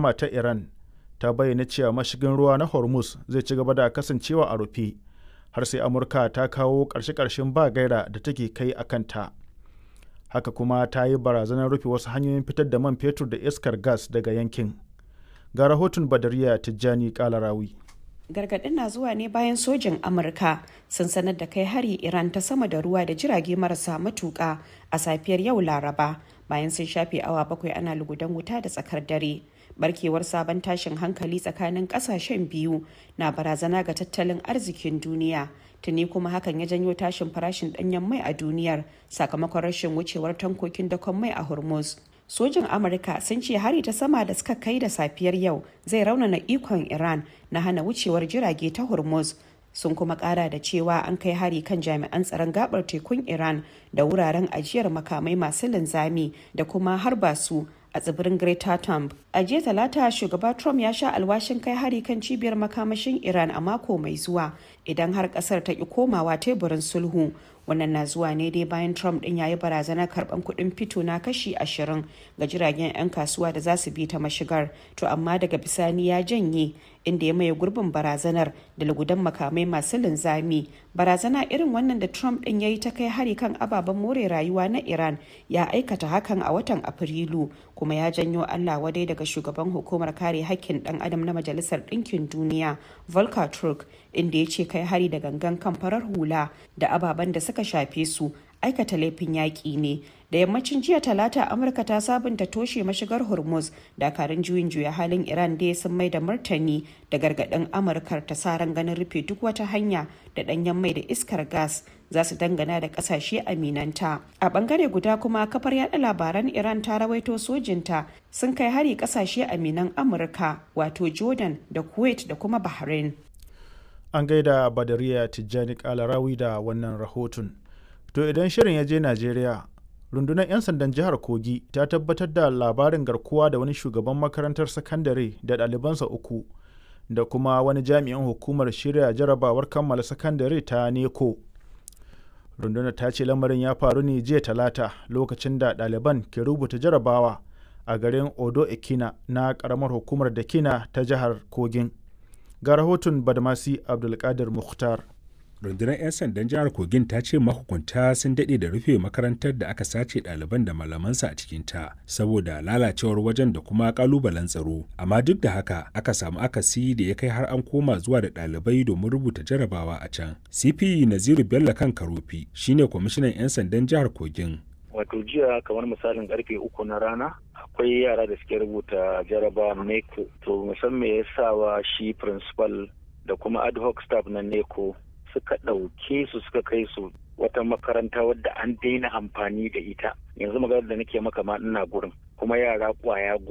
sama ta Iran ta bayyana cewa mashigin ruwa na Hormuz zai ci gaba da kasancewa a rufe har sai Amurka ta kawo ƙarshe-ƙarshen ba gaira da take kai a kanta. Haka kuma ta yi barazanar rufe wasu hanyoyin fitar da man fetur da iskar gas daga yankin. Ga rahoton Badariya Tijjani Kalarawi. gargaɗin na zuwa ne bayan sojin amurka sun sanar da kai hari iran ta sama da ruwa da jirage marasa matuƙa a safiyar yau laraba bayan sun shafe awa bakwai ana lugudan wuta da tsakar dare barkewar sabon tashin hankali tsakanin ƙasashen biyu na barazana ga tattalin arzikin duniya tuni kuma hakan ya janyo tashin farashin ɗanyen mai a duniyar sakamakon rashin wucewar tankokin dakon mai a hormuz sojin amurka sun ce hari ta sama da suka kai da safiyar yau zai raunana ikon iran na hana wucewar jirage ta hormuz sun kuma kara da cewa an kai hari kan jami'an tsaron gabar tekun iran da wuraren ajiyar makamai masu linzami da kuma harba su a tsibirin Greta Thunberg. A jiya talata shugaba Trump ya sha alwashin kai hari kan cibiyar makamashin Iran a mako mai zuwa idan har kasar ta ki komawa teburin sulhu. Wannan na zuwa ne dai bayan Trump din yayi barazanar karban kuɗin fito na kashi ashirin ga jiragen 'yan kasuwa da za su bi ta mashigar. To amma daga bisani ya janye inda ya maye gurbin barazanar da lugudan makamai masu linzami. Barazana irin wannan da Trump din ya yi ta kai hari kan ababen more rayuwa na Iran ya aikata hakan a watan Afrilu kuma ya janyo Allah wadai daga shugaban hukumar kare hakkin dan adam na Majalisar Ɗinkin Duniya Volker Turk inda ya ce kai hari da gangan kan farar hula da ababen da suka shafe su aikata laifin yaƙi ne da yammacin jiya talata amurka ta sabunta toshe mashigar hormuz dakarun juyin juya halin iran dai sun mai da martani da gargaɗin amurkar ta sa ran ganin rufe duk wata hanya da ɗanyen mai da iskar gas za su dangana da ƙasashe aminanta a ɓangare guda kuma kafar yada labaran iran ta rawaito sojinta sun kai hari ƙasashe aminan amurka wato jordan da kuwait da kuma bahrain An gaida Badariya Tijjani Kalarawi da wannan rahoton. To idan shirin ya je Najeriya, rundunar 'yan sandan jihar Kogi ta tabbatar da labarin garkuwa da wani shugaban makarantar sakandare da ɗalibansa uku da kuma wani jami'in hukumar shirya jarabawar kammala sakandare ta neko. Rundunar ta ce lamarin ya faru ne jiya talata lokacin da ɗaliban ke rubuta jarabawa a garin Odo Ekina na ƙaramar hukumar Dakina ta jihar Kogin. Ga rahoton Badmasi Abdulkadir Mukhtar. rundunar 'yan sandan jihar kogin ta ce mahukunta sun daɗe da rufe makarantar da aka sace ɗaliban da malamansa a cikinta saboda lalacewar wajen da kuma ƙalubalen tsaro amma duk da haka aka samu akasi da ya kai har an koma zuwa da ɗalibai domin rubuta jarabawa a can cp naziru bello kan karofi shine kwamishinan 'yan sandan jihar kogin wato jiya kamar misalin karfe uku na rana akwai yara da suke rubuta jaraba neko to musamman ya sawa shi principal da kuma ad hoc staff na neko suka ɗauke su suka kai su wata makaranta wadda an daina amfani da ita yanzu magana da nake maka ma ina gurin kuma yara kwaya